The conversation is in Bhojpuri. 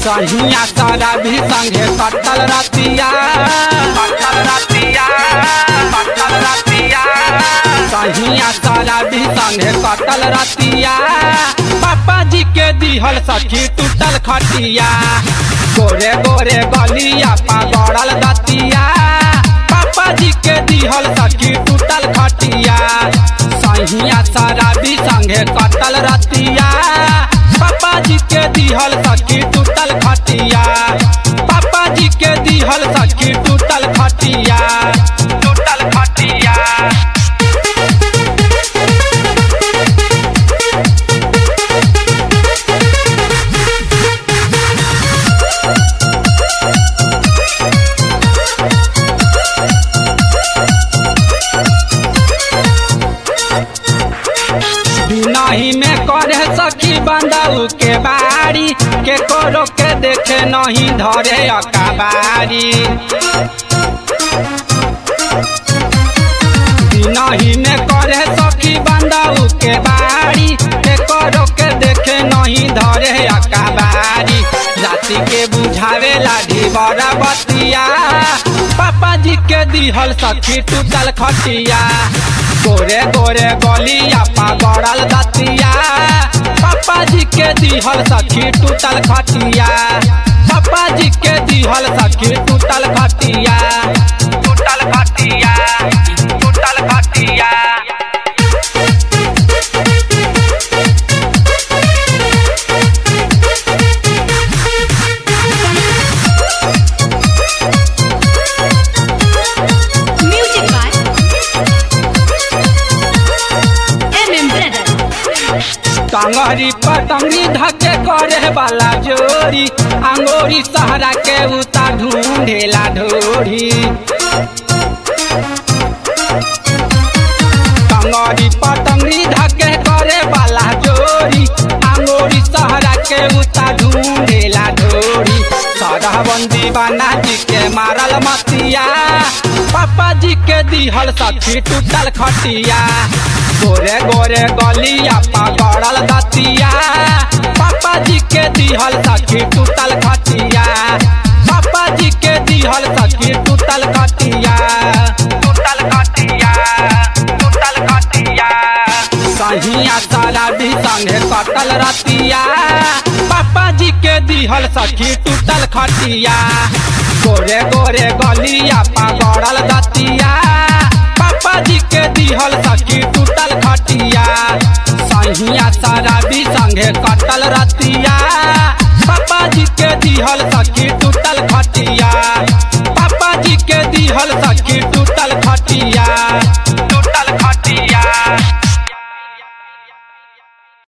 सहिया सारा भी संगे कटल रतिया कटल रतिया कटल रतिया सहिया सारा भी संगे कटल रतिया पापा जी के दिहल सखी टूटल खटिया गोरे गोरे गलिया पगड़ल दतिया पापा जी के दिहल सखी टूटल खटिया सहिया सारा भी संगे कटल रतिया पापा जी के दिहल सखी टूटल खटिया पापा जी के दिहल सखी टूटल खटिया टूटल खटिया नहीं में करे सखी बंदाऊ के बारी के करो के देखे नहीं धरे अकाबारी नहीं में करे सखी बंदाऊ के बारी के करो के देखे नहीं धरे अकाबारी जाति के बुझावे लाठी बड़ा बतिया पापा जी के दिहल सखी टूटल खटिया गोरे गोरे गलिया पगड़ल दतिया पापा जी के दिहल सखी टूटल खटिया पापा जी के दिहल सखी टूटल खटिया टूटल खटिया टूटल खटिया Music by MM Brother. टंगरी पतंगी धके करे वाला जोरी अंगोरी सहरा के उता ढूंढेला ढोरी टंगरी पतंगी धके करे वाला जोरी अंगोरी सहरा के उता ढूंढेला ढोरी सरहबंदी बना जी के मारल मतिया पापा जी के दिहल सखी टूटल खटिया गोरे गोरे गलिया पगड़ल दतिया पापा जी के दिहल सखी टूटल खटिया पापा जी के दिहल सखी टूटल खटिया टूटल खटिया टूटल खटिया सहिया सारा भी संगे कटल रतिया पापा जी के दिहल सखी टूटल खटिया गोरे गोरे गलिया पगड़ल दतिया पापा जी के दिहल सखी